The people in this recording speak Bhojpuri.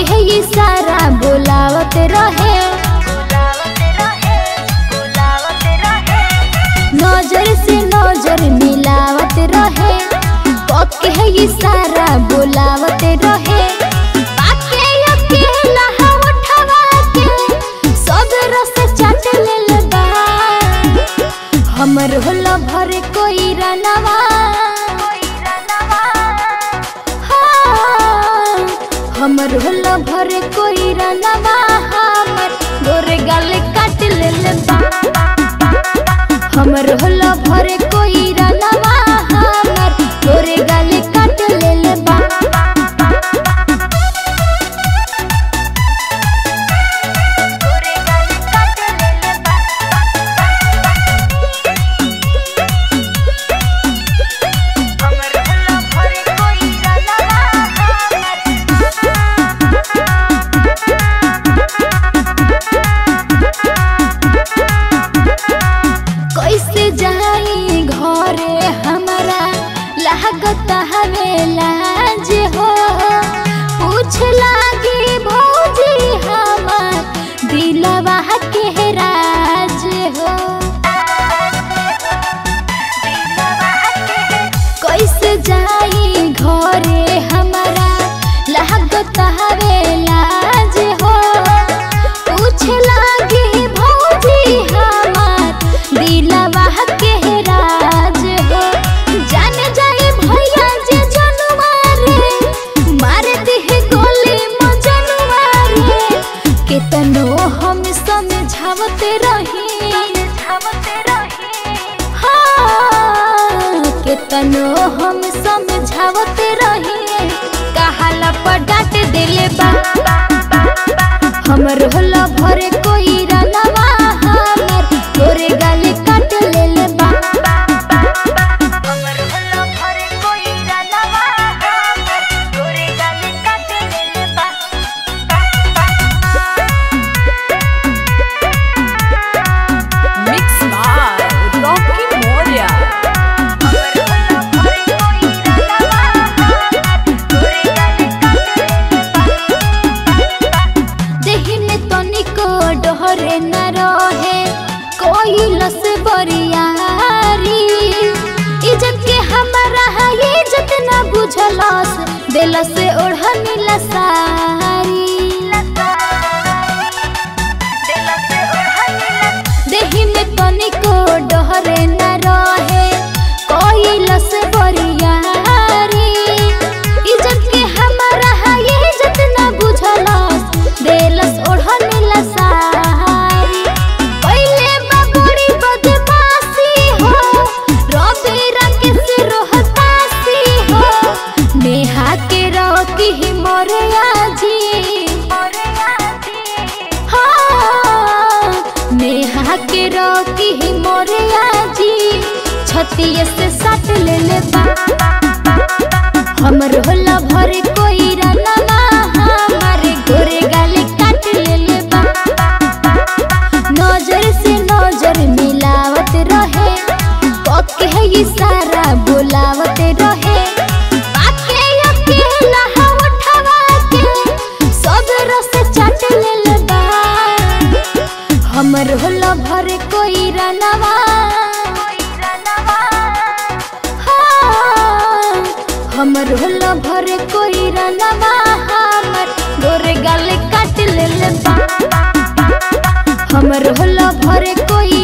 के ये सारा बोलावत रहे नजर से नजर मिलावत रहे के ये सारा बोलावत रहे बाके अकेला उठवा के सब रस चाट लेल बा हमर होला भर कोई रनवा हाँ, हमर होला भर कोई रनवा हमर गोरे गाल काट लेल बा हमर होला भर कोई रनवा हमर गोरे गाल काट लेल बा कैसे जाई घरे हमरा लागत हवे लाज हो पूछ लागी भौजी हमर दिलवा के राज हो कैसे जाई घरे हमरा लागत हवे लाज हो पूछ लागी भौजी हमर दिलवा के राज हो जान जाए भैया जे जनुआ रे मार दिहे गोली मजनुआ रे केतनो हम समझावते रही हाँ, केतनो हम समझावते रही कहाला पर डांट देले बा हमर होला भरे कोई रनवा हमर तोरे गाले काट लेले बा हमर होला भरे कोई रनवा हमर तोरे गाले काट लेले बा Mix by Rocky Moria. हमर होला भरे कोई रनवा हमर तोरे गाले काट लेले बा देहि में तनिको डहरे न रहे कोई लस बरियारी इज्जत के हमारा है इज्जत न बुझलस दिल से ओढ़नी लसारी देहि में तनिको डहरे न रहे कोई लस बरियारी इज्जत के हमारा है इज्जत न बुझलस देलस ओढ़नी लसारी पहिले बबुड़ी बदमाशी हो रवि रंग से रोहतासी हो नेहा के रोकी ही मोरे आजी हाँ, नेहा के रोकी ही मोरे आजी छतिये से सट ले ले बा हमर होला भर कोई रनवा हमारे गोरे गाले काट ले ले बा नजर से नजर मिलावत रहे के ये सारा बोलावत रहे बाके अकेला उठवा के सब रस चाट लेल बा हमर होला भर कोई रनवा हाँ, हमर होला भर कोई रनवा हमर गोरे गाल काट लेल बा हमर होला भर कोई